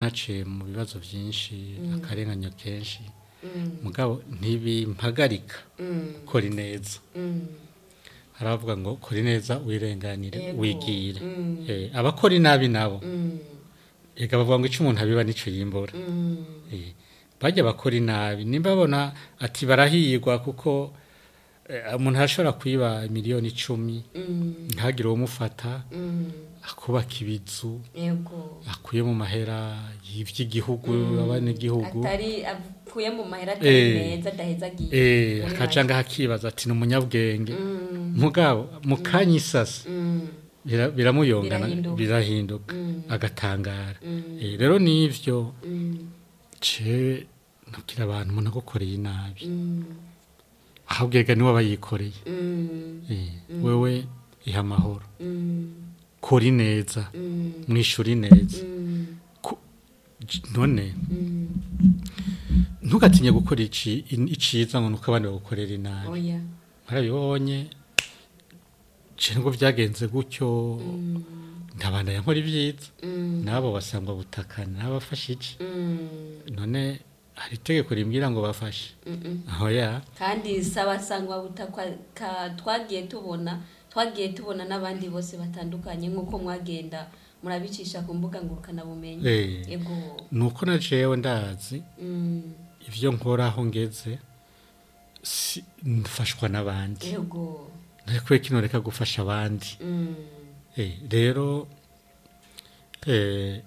naciye mu bibazo byinshi akarenganyo kenshi mugabo ntibimpagarika kora ineza haravuga ngo kora ineza wirenganire Yego. wigire Mm. Eh, abakora inabi nabo ega bavuga ngo icyo umuntu abiba nicyo yimbura Eh, bajya bakora inabi nimba babona ati barahirwa kuko eh, umuntu arashobora kwiba miliyoni icumi ntagire uwumufata akubaka ibizu yego akuye mu mahera y'iby'igihugu abanyagihugu atari avuye mu mahera Eh. atari meza adahezagiye eh muri akaca ngaho akibaza ati ni umunyabwenge mugabo mu kanya isasa bira- biramuyongana Birahinduka. birahinduka agatangara Eh, rero n'ivyo ce nabwira abantu umuntu agukoreye inabi ahubwo ega niwe aba yikoreye Eh, wewe iha amahoro kora ineza mwishura ineza Ku- j- none ntugatinye gukora ici- in- iciza ngo nuko abandi bagukorera inabi oya marabibonye je ngo byagenze gutyo ndabanda yankora ibyiza nabo basangwa butakana n'abafashije none hari itegeko rimbwira ngo bafashe aho ya kandi saba sangwa butakwa ka- twagiye tubona twagiye tubona n'abandi bose batandukanye nk'uko mwagenda murabicisha ku mbuga ngurukanabumenyi Eh. yego nuko na jewe ndazi Mm, ivyo nkora aho ngeze si- mfashwa n'abandi yego ntakwiye kino reka gufasha abandi Mm, Eh, rero eh,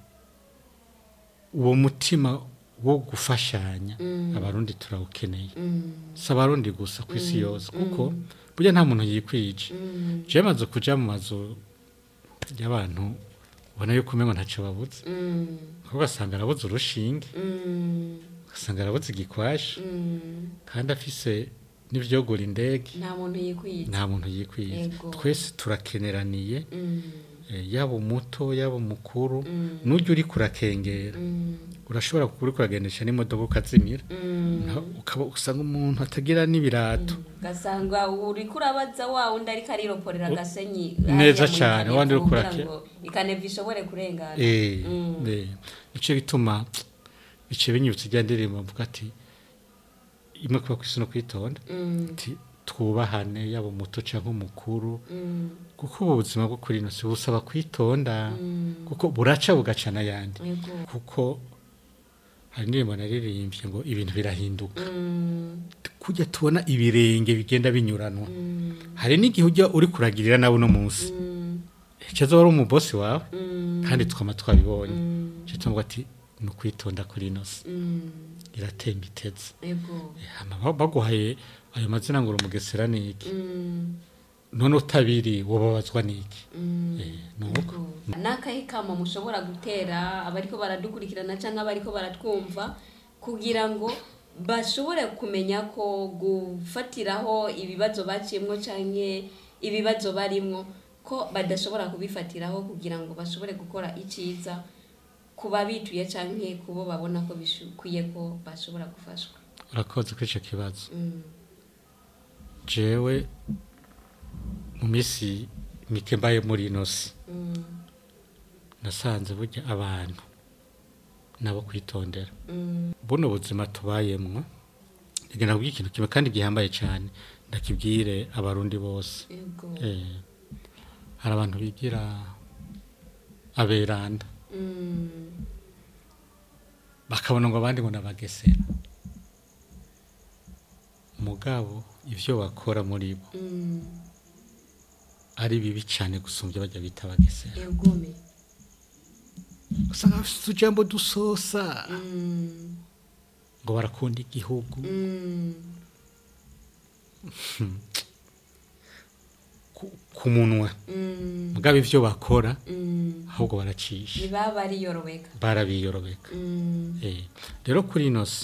uwo mutima wo gufashanya abarundi turawukeneye mm, si abarundi gusa ku isi yose kuko burya nta muntu yikwije mm, jewe maze kuja mu mazu y'abantu ubona yuko umengo ntaco babuze mm, kuko ugasanga arabuze urushinge mm, ugasanga arabuze igikwashi mm. kandi afise n'ivyogura indege nta muntu yikwiye nta muntu yikwije Yego. twese turakeneraniye Mm, eh, yaba umuto yaba umukuru Mm. n'ujya uri kurakengera mm, urashobora kuba uri kuragendesha n'imodoka ukazimira mm. Naho ukaba usanga umuntu atagira n'ibirato ugasanga uriko urabaza wa wundi ariko ariroporera agasenyi Neza hariya muri cane, Kaneva wandi uriko kugira urake- ngo ikaneva ishobore kurengana Eh, Mm. eh, nico gituma bice binyibutsa ijya ndirimbo mvuga ati imwe kuba kwisi no kwitonda Mm, ati twubahane yaba umuto canke umukuru mm, kuko ubu buzima bwo kuri ino si busaba kwitonda mm. kuko buraca bugaca n'ayandi Yego. kuko hari indirimbo naririmbye ngo ibintu birahinduka Mm, kujya tubona ibirenge bigenda binyuranwa mm, hari n'igihe ujya uri kuragirira nawe uno munsi mm, ejo wari umubosi wawe mm, kandi twama twabibonye mm, cyo tuvuga ati ni ukwitonda kuri ino si mm. iratemba iteze Yego. Hama ba- baguhaye ayo mazina ngo uri umugesera ni iki Mm, none utabiri wababazwa n'iki mm. Eh, ni uko Yego. n'akahe kamo mushobora gutera abariko baradukurikirana cyangwa abariko baratwumva kugira ngo bashobore kumenya ko gufatiraho ibibazo baciyemwo canke ibibazo barimwo ko badashobora kubifatiraho kugira ngo bashobore gukora iciza ku babituye canke kubo babona ko bikwiye ko bashobora gufashwa urakoze kuri icyo kibazo Mm, jewe mu minsi mike mbaye muri ino si mm, nasanze burya abantu nabo kwitondera mm, buno buzima tubayemwo igenda kubwira ikintu kimwe kandi gihambaye cyane ndakibwire abarundi bose yego. eh, hari abantu bigira aberanda Mm, bakabona ngo abandi ngo nabagesera mugabo ibyo bakora muri bo mm, ari bibi cyane gusumbya bajya bita abagesera yegome. usanga bafite utujambo dusosa Mm, ngo barakunda igihugu mm, ku- ku munwa mm, mugabo ibyo bakora mm. ahubwo baracisha ntibaba bariyorobeka barabiyorobeka Mm, Eh, rero kuri ino si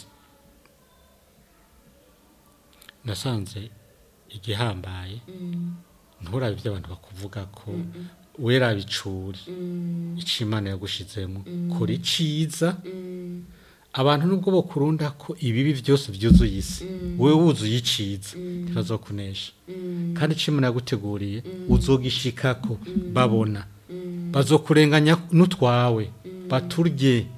nasanze igihambaye mm, nturabe ibyo abantu bakuvuga ko wera bicuri mm, icyo imana yagushizemo kora iciza mm, abantu nubwo bakurunda ko ibibi byose byuzuye isi wowe wuzuye iciza ntibazokunesha mm, kandi icyo imana yaguteguriye uzogishikako babona mm, bazokurenganya n'utwawe baturye